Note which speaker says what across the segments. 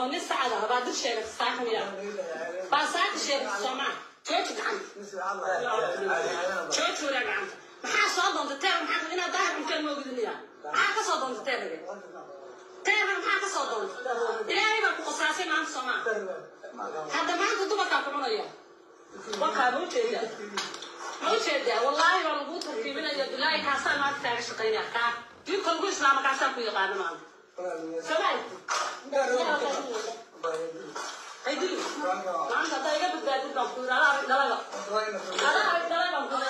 Speaker 1: oo nin sacada baa dad sheegata saaka miya baa saaka sheegata soomaa jooji gacanta jooji waraa gacanta maxaa soo doonta teer maxaa inaad daahir cunteen ma ogdiniya maxaa ka soo doonta teerage teerna maxaa ka soo doonta ilaahay baa ku qasaasay maanta soomaa hadda maanta dumarkaa ku cunaya wakaa ma ujeedaa ma ujeedaa wallaahi baa laguu tartiibinaya bilaahi kaasaa maanta kaaga shaqaynaya kaa diinka lagu islaama kaasaa ku yaqaana maanta soomaali haydii maanta haddaa iga badbaadid baan ku yidhi adaa arag dhalada adaa arag dhalada baan ku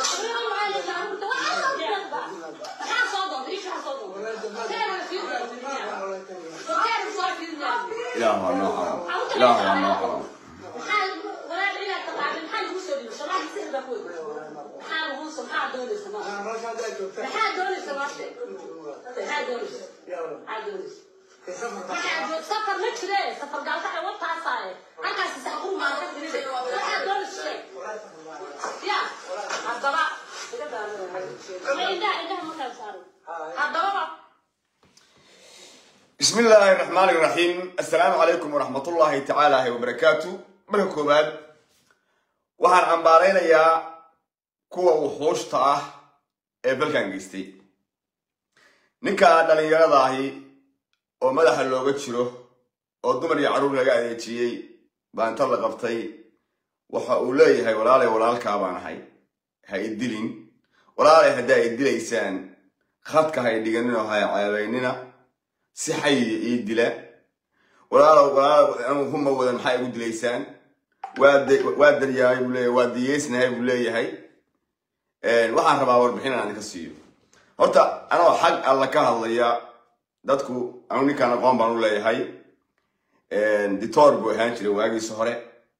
Speaker 1: yidhi maxaa soo doonta ishaa soo doonta teerana sii daadiniya teerana soo fiidinaya
Speaker 2: ilaah waa noo xaram ilaah waa noo xaram
Speaker 1: maxaa walaal inaad taqaanin maxaa lagu soo dhiibay soomaali sir baa ku yidhi maxaa lagu soo maxaa doonaysa ma maxaa doonaysa maashe maxaa doonaysa maxaa doonaysa waxaa joog safar ma jire safar gaalka ay wataasaaye halkaasi saxqur maa ka diride waxaa doonaysa ya haddaba iga daama indhaha indhaha markaa saaray haddaba
Speaker 2: بسم الله الرحمن الرحيم السلام عليكم ورحمة الله تعالى وبركاته marka koowaad waxaan cambaaraynayaa kuwa wuxuushta ah ee dalkan geystay ninka dhallinyarada ahi oo madaxa looga jiro oo dumar iyo carruur laga adeejiyey baa inta la qabtay waxa uu leeyahay walaalay walaalkaa baan ahay ha i dilin walaalay haddii ay dilaysaan khadka ha i dhiganin oo ha i ceebaynina si xayiya ii dila walaalow walaalow anu huma wadan maxaa igu dilaysaan waa de- waa daryahay buu leeyahay waa diyeysnahay buu leeyahay waxaan rabaa warbixin aan idinka siiyo horta anoo xag alla ka hadlaya dadku anu ninkaan aqoon baan u leeyahay ditoor buu ahaan jiray waagiisa hore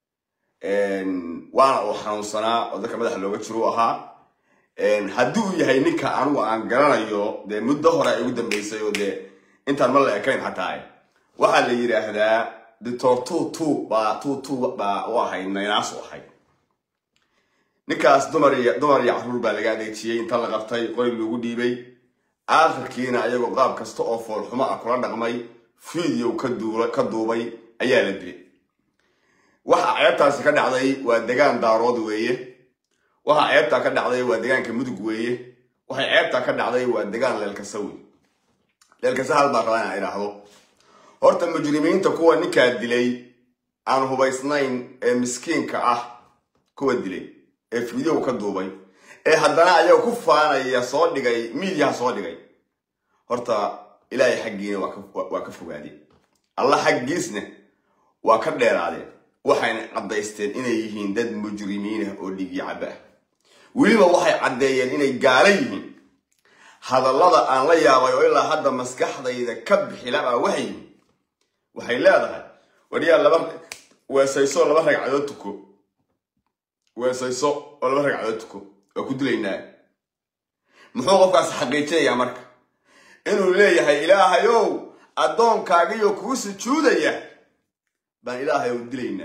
Speaker 2: waana uu xanuunsanaa oo dadka madaxa looga jiro u ahaa haddii uu yahay ninka anigu aan garanayo dee muddo hore ay ugu dambeysay oo dee intaan ma la ekayn xataa waxaa la yidhaahdaa ditoor tu tu baa tu tu baa u ahayd naynaas u ahayd ninkaas dumar iyo dumar iyo carruur baa laga adeejiyey inta la qabtay qori lagu dhiibay aakhirkiina ayagoo qaab kasta oo foolxumo ah kula dhaqmay fiideo ka duula ka duubay ayaa la dilay waxa ceebtaasi ka dhacday waa degaan daarood weeye waxa ceebtaa ka dhacday waa degaanka mudug weeye waxay ceebtaa ka dhacday waa degaan leelkasa wey leelkasa hal baan rabaa inaan idhaahdo horta mujrimiinta kuwa ninkaa dilay aan hubaysnayn ee miskiinka ah kuwa dilay ee fiideo ka duubay ee haddana ayaga ku faanaya soo dhigay miidiyaha soo dhigay horta ilaahay xaggiina waa ka- waa ka fogaadeen alla xaggiisna waa ka dheeraadeen waxayna caddaysteen inay yihiin dad mujrimiin ah oo dhigi caba ah weliba waxay caddeeyeen inay gaala yihiin hadallada aan la yaabay oo ilaa hadda maskaxdayda ka bixilabaa waxay yihiin waxay leedahay wariyaa laba weesayso laba ragcadood tuko weesayso oo laba ragcadood tuko waa ku dilaynaa muxuu qofkaas xaqiijinayaa marka inuu leeyahay ilaahayow addoonkaagiyo kuu sujuudaya baan ilaahayow dilaynaa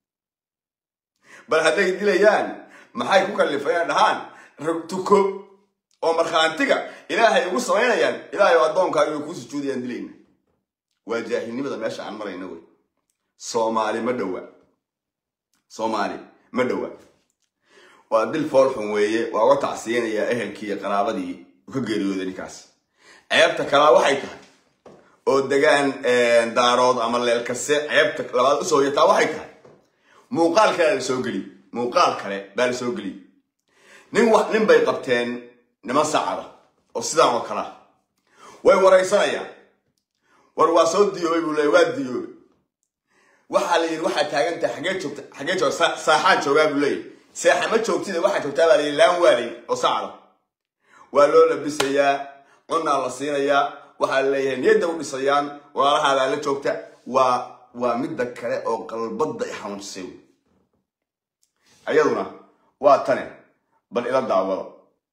Speaker 2: bal hadday dilayaan maxay ku kallifayaan dhahaan rag tuko oo markhaantiga ilaahay ugu samaynayaan ilaahayow addoonkaagiyo kuu sujuudayaan dilaynaa waa jaahilnimada meesha aan marayna wey soomaali ma dhowa soomaali ma dhowa waa dil foolxun weeye waa uga tacsiyanayaa ehelkii iyo qaraabadii uu ka geeriyooday ninkaas ceebta kalaa waxay tahay oo degaan daarood ama leelkase ceebta labaad usoo yataa waxay tahay muuqaal kale la soo geliy muuqaal kale baa la soo geliyey nin wa nin bay qabteen niman sacada oo sidaan oo kale ah way waraysanayaan war waa soo diyoobay buu leeya waa diyoobay waxaa la yidhi waxaa taagan tahay xagee joogta xagee joogta Sa- saaxaan joogaa buu leeyahy seexa ma joogtida waxaa joogtaa baa la yidhi laan waa la yidhi oo sacda waa loo labisayaa cunaa la siinayaa waxaa la leeyahay niyadda u dhisayaan walaalahaa baa la joogta waa waa midda kale oo qalbadda i xanuunsisay wey ayaduna waa tane bal ila daawado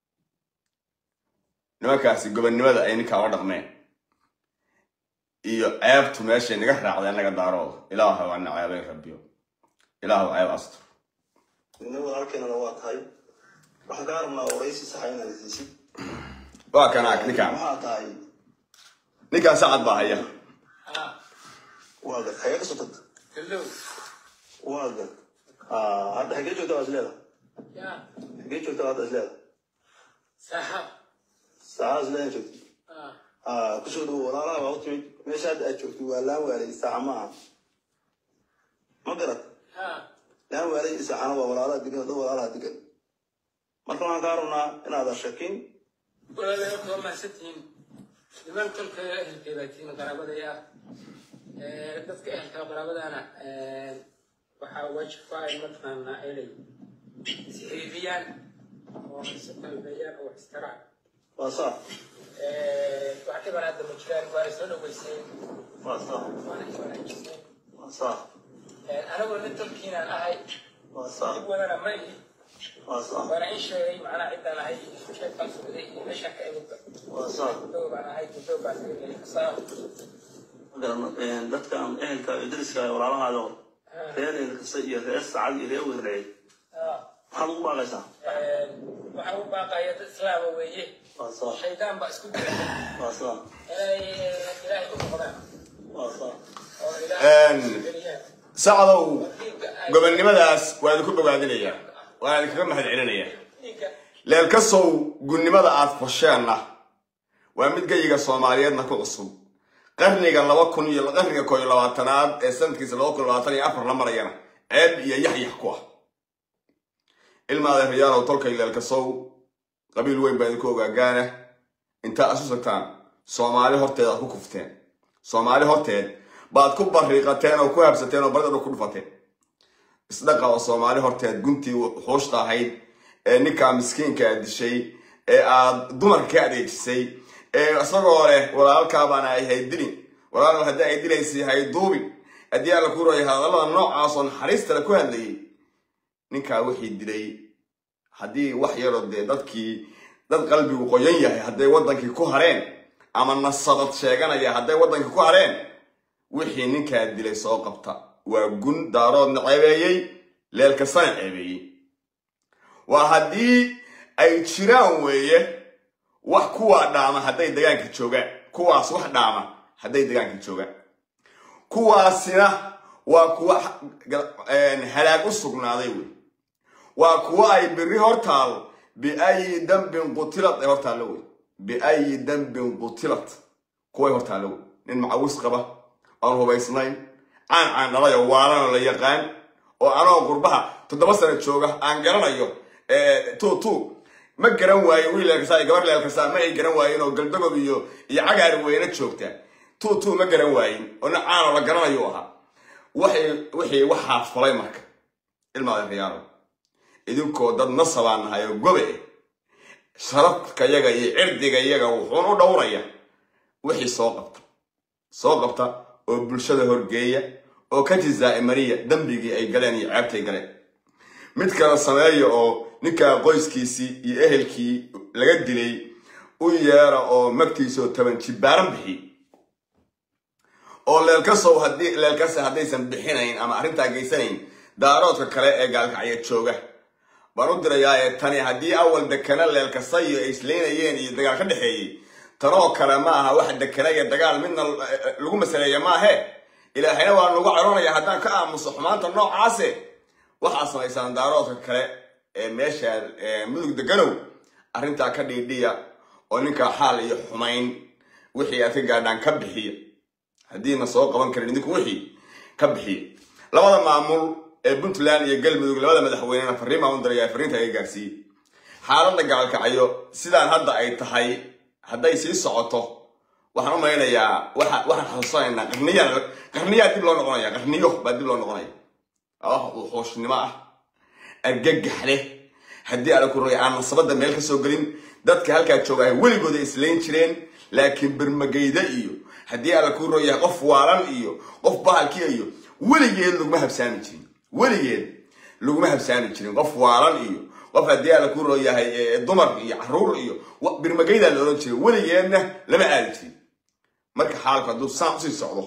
Speaker 2: nimankaasi gobonnimada ay ninkaa la dhaqmeen iyo ceebtu meeshay naga raacday annaga daarooda ilaahu ana ceebay rabbiyo ilaahu ceeb astur
Speaker 3: nin walaalkeenana waa tahay waxaan kaa rabnaa waraysi saxa inaad isiisid
Speaker 2: waa kana ninkaan
Speaker 3: maxaa tahay
Speaker 2: ninkaan sacad baa haya
Speaker 3: waa gad xagee kasoo tagta
Speaker 1: gallow
Speaker 3: waa gad Ah, hadda xagee joogta waa isleeda
Speaker 1: yaa
Speaker 3: xagee joogta hadda isleeda
Speaker 1: saaxaab
Speaker 3: saacada isleeda joogta
Speaker 1: ah
Speaker 3: Ah, kusoo dhawo walaalaha baa u timid meesha hadda aad joogto waa laan waalay saaca ma aha ma garad
Speaker 1: haa
Speaker 3: laan waalay saacana waa walaalaha degan dad walaalaha degan marka waxaan kaa rabnaa inaadan shakin
Speaker 1: walaalayaal waa mahadsantihiin niman kolka ehelkeeda tihiin qaraabadaya dadka ehelka qaraabadana waxaa waajib ku ah in mataqaanaa inay isxiriiriyaan oo isu qalbeeyaan oo wax istaraan
Speaker 3: waa saa
Speaker 1: wax dhiban hadda ma jiraan waana soo dhaweyseen
Speaker 3: waa saa
Speaker 1: waana iswanaajiseen
Speaker 3: waa saa
Speaker 1: anagoo nin tolkiinaan ahay
Speaker 3: waa saa
Speaker 1: dib wadana ma ihi
Speaker 3: waa saa
Speaker 1: waana in sheegay macnaa ciddaan ahay sheekaan sugday iyo meeshaan ka imidba
Speaker 3: waa saa
Speaker 1: guddow baan ahay guddow baan tagay kasaa
Speaker 3: magaran dadkan ehelka iyo dariska iyo walaalahaada hor reer ehel kasta iyo reer sacad iyo reer weynreey maxaad ugu baaqaysaa
Speaker 1: waxaa u baaqaya dad islaama weeye
Speaker 3: waa saa
Speaker 1: shaydaan baa isku dira
Speaker 3: waa saa
Speaker 1: inay ilaahay u noqdaan
Speaker 3: waa saa
Speaker 1: oo ilaahay
Speaker 2: Een.
Speaker 1: geliyaan
Speaker 2: sacdow
Speaker 1: dhiigga ay
Speaker 2: gobonnimadaas waa idinku bogaadinaya waan idinkaga mahad celinaya
Speaker 1: dhiigga
Speaker 2: leelkasow gunnimada aad fasheenna waa mid geyiga soomaaliyeedna ku cusub qarniga laba kun iyo qarniga koo iyo labaatanaad ee sanadkiisa laba kun iyo labaatan iyo afar la marayana ceeb iyo yaxyax ku ah ilmaada riyaalow tolkay leelkasow qabiil weyn baa idinku ogaagaana intaa isu sagtaan soomaali horteed aad ku kufteen soomaali horteed baad ku bariiqateen oo ku habsateen oo baridada ku dhufateen isdhaqa oo soomaali horteed guntii xuushta ahayd ee ninkaa miskiinka aad dishay ee aad dumarka ka adeejisay ee isagoo leh walaalkaa baana ay haydilin walaal haddii ay dilaysay hayduubin haddii alla ku rooyay hadallada noocaas oo naxariistale ku hadlayay ninkaa wixii dilay haddii wax yaroo dee dadkii dad qalbigu qoyan yahay hadday waddankii ku hareen ama nasabad sheeganaya hadday waddankii ku hareen wixii ninkaa dilay soo qabta waa gun daaroodna ceebeeyey leelkasana ceebeeyey waa haddii ay jiraan weeye wax kuwaa dhaama hadday degaanka joogaan kuwaas wax dhaama hadday degaanka joogaan kuwaasina waa kuwa halaag u sugnaaday wey waa kuwa ay biri hortaal biayi dambin qutilat ay hortaallo wey biayi dambin qutilat kuway hortaallo wey nin macawis qaba aan hubaysnayn caan caan dhalayo waalanoo la yaqaan oo anoo qurbaha toddoba sano jooga aan garanayo tu tu ma garan waayo wiil leelkasaa iyo gabar leelkasaa ma ay garan waayin oo galdagob iyo iyo cagaar weyne joogta tu tu ma garan waayin oo nin caanoo la garanayo ahaa waxay wixii waxaa falay marka ilmaada riyaalo idinkoo dad nasabaan nahay oo gobe eh sharafka yaga iyo cirdiga yaga wuxuun u dhowraya wixii soo qabta soo qabta oo bulshada horgeeya oo ka jizaa'imariya dembigii ay galeen iyo ceebtay galeen mid kale sameeya oo ninkaa qoyskiisii iyo ehelkii laga dilay u yeera oo magtiisoo taban jibaaran bixiy oo leelkasow haddii leelkase haddaysan bixinayn ama arrintaa geysanayn daaroodka kale ee gaalkacya jooga baan u dirayaa ee tani haddii awal dekana leelkasayo ay isleynayeen iyo dagaal ka dhexeeyey tanoo kale ma aha wax dekana iyo dagaal midna lagu masaleeya maahe ilaahayna waa nagu caroonaya haddaan ka aamuso xumaanta noocaase waxaa samaysaan daaroodka kale ee meesha mudug deganow arrintaa ka dhiidhiya oo ninkaa xaal iyo xumayn wixii aad ka gaadhaan ka bixiya haddiina soo qaban karin idinku wixii ka bixiya labada maamul ee puntland iyo galmudug labada madaxweynena fariin baan u dirayaa fariinta iga gaarsiiyey xaaladda gaalkacyo sidaan hadda ay tahay hadday sii socoto waxaan u malaynayaa waxaan xasuusanaynaa qarniyaa qarniyaa dib loo noqonaya qarniyo baa dib loo noqonaya wax uu xooshnimo ah argagax leh haddii ala ku roya aan nasabadda meel ka soo gelin dadka halkaa jooga ay weligooda islayn jireen laakiin bermageyda iyo haddii ala ku royahay qof waalan iyo qof bahalkiya iyo weligeed laguma habsaami jirin weligeed laguma habsaami jirin qof waalan iyo qof haddii ala ku royahay dumar iyo caruur iyo birmageydaa la odhan jiray weligeedna lama aadi jirin marka xaalku hadduu saan usii socdo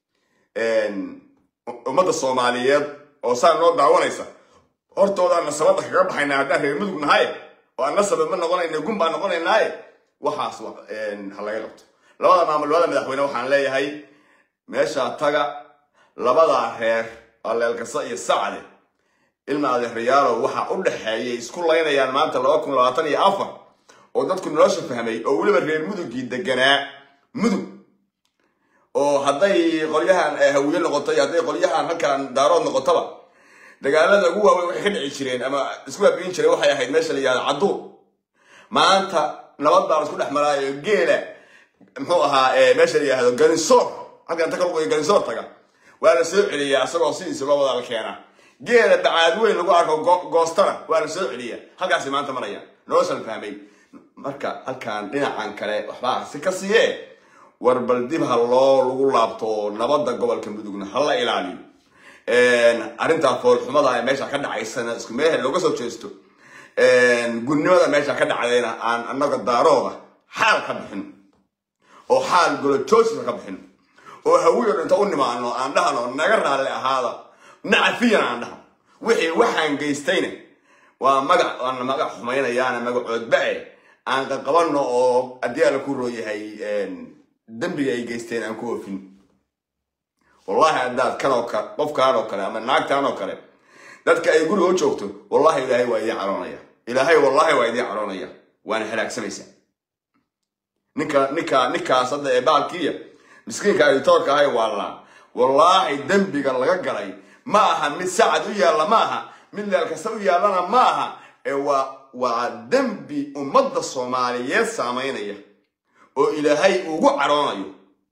Speaker 2: ummadda soomaaliyeed oo saa noo daawanaysa hortoodaan nasabadda kaga baxaynaa haddaan reer mudug nahay oo aan nasabad ma noqonayna gun baan noqonaynaaye waxaas ha laga qabto labada maamul labada madaxweyne waxaan leeyahay meeshaa taga labadaa reer waa leelkasa iyo sacde ilma adeerayaalow waxaa u dhexeeyay isku laynayaan maanta laba kun labaatan iyo afar oo dadku nolosha fahmay oo weliba reer mudugii deganaa mudug oo hadday qolyahan hawiye noqoto iyo hadday qolyahan halkan daarood noqotoba dagaalada ugu waaweyn waxay ka dhici jireen ama isku baabiin jireen waxay ahayd meesha la yihahdo cadduur maanta nabad baan isku dhex maraayo geela muxuu ahaa meesha la yihahdo ganisoor halkan inta ka luqayo ganisoor taga waa la soo celiyaa isagoo sidiisa loo wadaal keena geela bacaad weyn lagu arko goostana waa la soo celiyaa halkaasi maanta maraya noloshan fahmay marka halkan dhinacan kale waxbaa si ka siiye war bal dib ha loo lagu laabto nabadda gobolka mudugna ha la ilaaliyo arrintaa foolxumada ee meesha ka dhacaysana isku meehe looga soo jeesto gudnimada meesha ka dhacdayna aan annaga daarooda xaal ka bixin oo xaal golojoosisa ka bixin oo hawiyo dhinta u nimaano aan dhahno naga raalli ahaada nacafiyan aan dhahno wixii waxaan geystayna waa magac waana magac xumaynayaana magacoodba-e aan qaqabanno oo haddii alla ku rooyahay dembiga ay geysteen aan ku oofin wallahi haddaad kanoo kale qofkaan oo kale ama naagtaan oo kale dadka ay guriga u joogto wallahi ilaahay waa idiin caroonaya ilaahay wallahi waa idiin caroonaya waana halaagsamaysaa ninka ninka ninkaas hadda ee baalkiiya miskiinka editoorka ahay waallaan wallaahi dembiga laga galay ma aha mid sacad u yaalla ma aha mid leel kasta u yaallana ma aha ee waa waa dembi ummadda soomaaliyeed saamaynaya oo ilaahay ugu caroonayo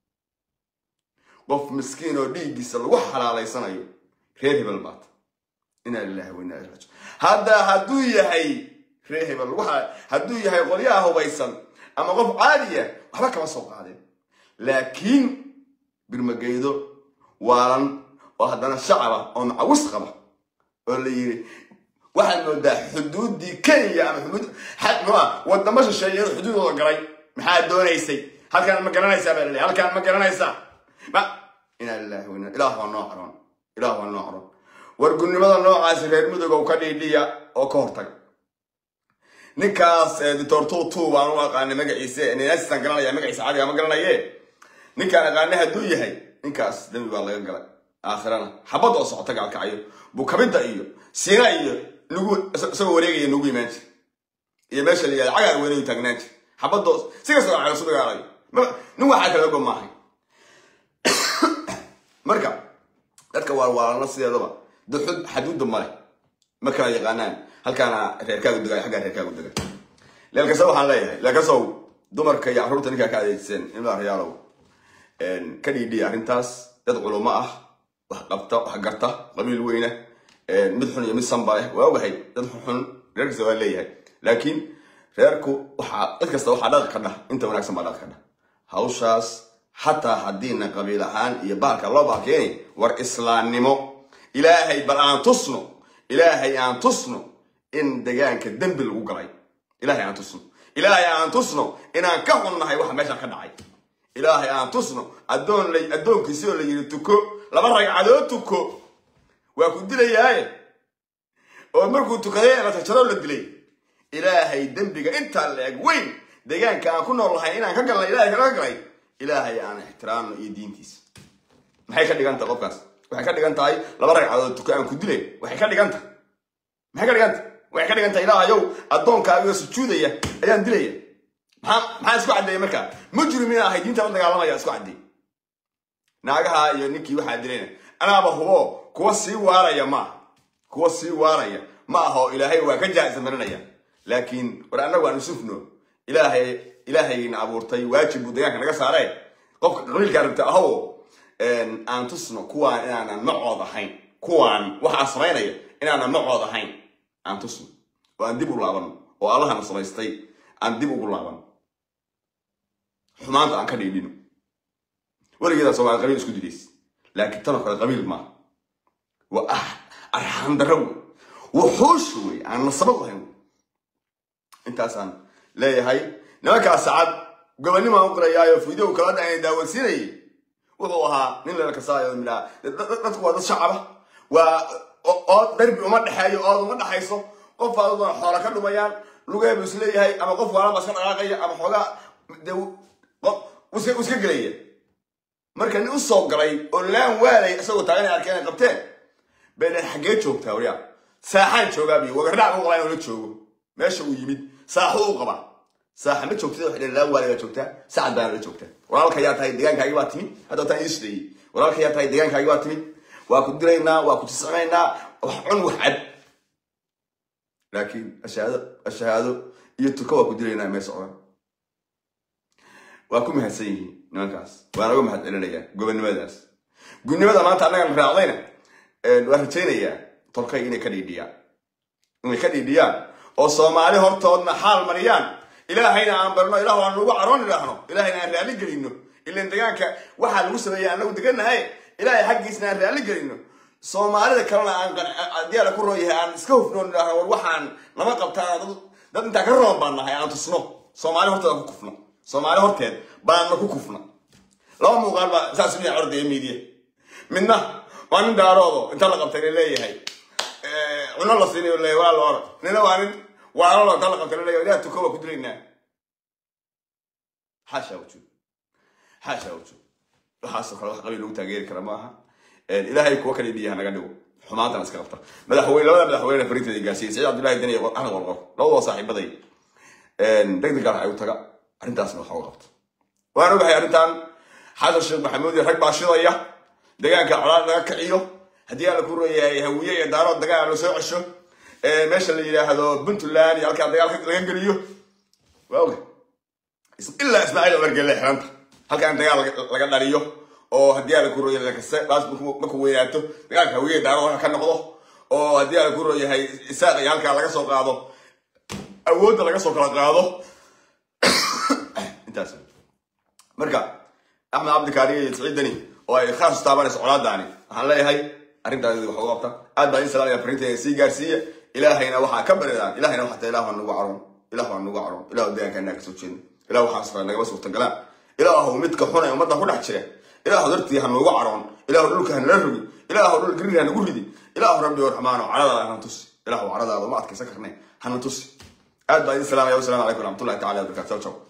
Speaker 2: qof miskiin oo dhiiggiisa lagu xalaalaysanayo reer hebel baata inaa lilahi wa inaa ilaihi raajiun hadda hadduu yahay reer hebel lagu hadduu yahay qolyaha hubaysan ama qof caadiya waxba kama soo qaadeen laakiin birmageydo waalan oo haddana shacaba oo macawis qaba oo la yiri waxaad moodaa xuduuddii kenya ama xuduud mua wadamo shisheeye inuu xuduudooda galay maxaad doonaysay halkaan ma garanaysaa baa laleeyahay halkaan ma garanaysaa ma inaa lillahi wa inaa ilaah waa noo caroon ilaah waa noo caroon war gudnimada noocaasi reer mudogow ka dhiidhiya oo ka hortaga ninkaas doctor tutu waan u aqaanay magaciise ninasisaan garanaya magaciisa cadiga ma garanaye ninkaan aqaanay hadduu yahay ninkaas dembi baa laga galay aakhirana xabad oo socota gaalkacayo bukabidda iyo siina iyo nugu isagoo wareegaya nugu imaan jir iyo meesha la yihahda cagaar weynayu taagnaan jir xabadoo si kastoo cayo su dagaalayo nin waxaa kala go maahay marka dadka waalwaalana sideedaba duxud xaduudda male ma kala yaqaanaan halkaana reerkaagu degay xaggaa reerkaagu degay leelkasa waxaan leeyahay leelkasow dumarka iyo carruurta ninkaa ka adeegseen ilmaa rayaalow ka dhiidhiya arrintaas dad culumo ah wax qabta wax garta qabiil weyna mid xun iyo mid sanba leh waa ogahay dad xunxun reer kasta waa leeyahay laakiin reerku waxaa cid kasta waxaa dhaqi ka dhah inta wanaagsan baa dhaqi ka dhah hawshaas xataa haddiina qabiil ahaan iyo baalka loo baalkeeni war islaamnimo ilaahay bal aan tusno ilaahay aan tusno in degaanka dembi lagu galay ilaahay aan tusno ilaahay aan tusno inaan ka xunnahay waxa meesha ka dhacay ilaahay aan tusno addoon la addoonkiisi oo la yidhi tuko laba ragcadood tuko waa ku dilayaaye oo markuu tukaday la jarjaroo la dilay ilaahay dembiga intaa la eg weyn deegaanka aan ku nool lahay inaan ka galnay ilaahay kaga galay ilaahay aan ixtiraamno iyo diintiisa maxay ka dhigan tahay qofkaas waxay ka dhigan tahay laba ragcadood tuko aan ku dilay waxay ka dhigan tahay maxay ka dhigan tahay waxay ka dhigan tahay ilaahayow addoonkaaga sujuudaya ayaan dilaya maxaa maxaa isku caddeeyay markaa mujrimiin ahay diinta la dagaalamaya isku caddeey naagaha iyo ninkii waxaa dilayna anaaba hubo kuwa sii waaraya maaha kuwa sii waaraya ma aha oo ilaahay waa ka jaa'isa marinaya laakiin war annagu aan isufno ilaahay ilaahayna abuurtay waajib buu deegaanka naga saaree qofka qabiilkaa rabta ahow aan tusno kuwaan inaanan macood ahayn kuwaan waxaa samaynaya inaanan macood ahayn aan tusno oo aan dib u laabano oo allahana samaystay aan dib ugu laabano xumaanta aan ka dhiidhino weligeedaa soomaali qabiil isku dilays laakiin tanoo kale qabiil maaha waa ah arxaan darro wey wuxuusha wey aan nasabad lahayn intaasaan leeyahay nimankaas sacad gobonnimaan u qirayaayo video kala dhacay daawansiinayay wuxuu ahaa nin lala kasaayo midhaa dadku waa dad shacaba waa ood darbi uma dhexeeyo ood uma dhexayso qof aaduna xoola ka dhumayaan lugee buu isleeyahay ama qof waalaba iska dhaqaaqaya ama xoogaa de iska gelaya marka nin usoo galay oo laan waalay isagoo taagan ay arkeen ay qabteen beenan xaggee joogtaa waryaa saaxaan joogaabiyo wagardhac u qabaa inuu la joogo meesha uu yimid saaxu u qabaa saaxa ma joogtida waxay dhaheen laan waalay baa joogtaa sacad baana la joogtaa walaalka yaa tahay deegaankaagi baa timid hadda wataan ii sideeyey walaalka yaa tahay deegaankaagi baa timid waa ku dilaynaa waa ku tiscinaynaa wax cun wax cad laakiin ashahaado ashahaado iyo tuka waa ku dilaynaa mee socdaan waa ku mahadsan yihiin nimankaas waana uga mahad celinayaa gobonnimadaas gudnimada maanta annagan raacdayna waan rajaynayaa tolkay inay ka dhiidhiyaan inay ka dhiidhiyaan oo soomaali hortoodna xaal mariyaan ilaahayna aan barno ilah aan nagu caroon idhaahno ilaahayna aan raalli gelino ilan degaanka waxaa lagu sameeya anagu degannahay ilaahay xaggiisna aan raalli gelino soomaalida kalena aan haddii ala ku roon yahay aan iska hufnoon idhaahno war waxaan lama qabtaan dad dad intaa ka roon baan nahay aan tusno soomaali horteeda ku kufno soomaali horteed baanna ku kufna laba muuqaal baa saas u yahay ordaya miidiya midna waa nin daaroodo inta la qabtay la leeyahay cuno la siinayo leeyahay waa la orod nina waa nin waalalo inta la qabtay la leeyahay ilaah tuko waa ku dilaynaa xaasha wujud xaasha wujud waxaasoo kale wax qabiil lagu taageeri kara ma aha ilaahay kuwa kale dhiyaha naga dhigo xumaantana iska qabta madaxweyne labada madaxweyne fariinteeda gaarsiiyey saciid cabdullahi deni iyo axmed walqor labadoo saaxiibaday deg deg ay u taga arrintaasna waxa u qabta waan ogahay arrintan xasan sheekh maxamuud iyo rag baa shidaya degaanka colaad laga kiciyo haddii aan la ku royahay hawiye iyo daarood dagaal la soo cesho meesha la yidhaahdo puntland iyo halkaa dagaal laga geliyo waa oga ilaa ismaaciil omargelle xiranta halkaan dagaal laga dhaliyo oo haddii aan la ku royahay kase baas markuu weynaato dagaalka hawiye daarood ka noqdo oo haddii aan la ku royahay isaaq iyo halkaa laga soo qaado awoodda laga soo kala qaado intaas marka axmed cabdikaariga iyo siciidani oo ay khaas taabanayso colaadaani waxaan leeyahay arrintaadi wax uga qabta aad baa in salaamaya fariinteeda sii gaarsiiya ilaahayna waxaa ka baridaan ilahayna waxaa tahay ilah waa nagu caroon ilah waa nagu caroon ilah deegaankaa kasoo jeedno ilah waxaa sara nagama suurtagalaan ilaahu midka xun ee ummadda ku dhex jira ilaahu dartii ha noogu caroon ilaahu dhulka ha nala rogi ilaahu dhul gariir ha nagu ridi ilaahu rabbi raxmaano caradaada hana tusi ilaahu caradaada uma adkaysan karne hana tusi aad baa idin salaamaya wasalaamu calaykum waraxmatullahi tacala wabarakatu ciao ciao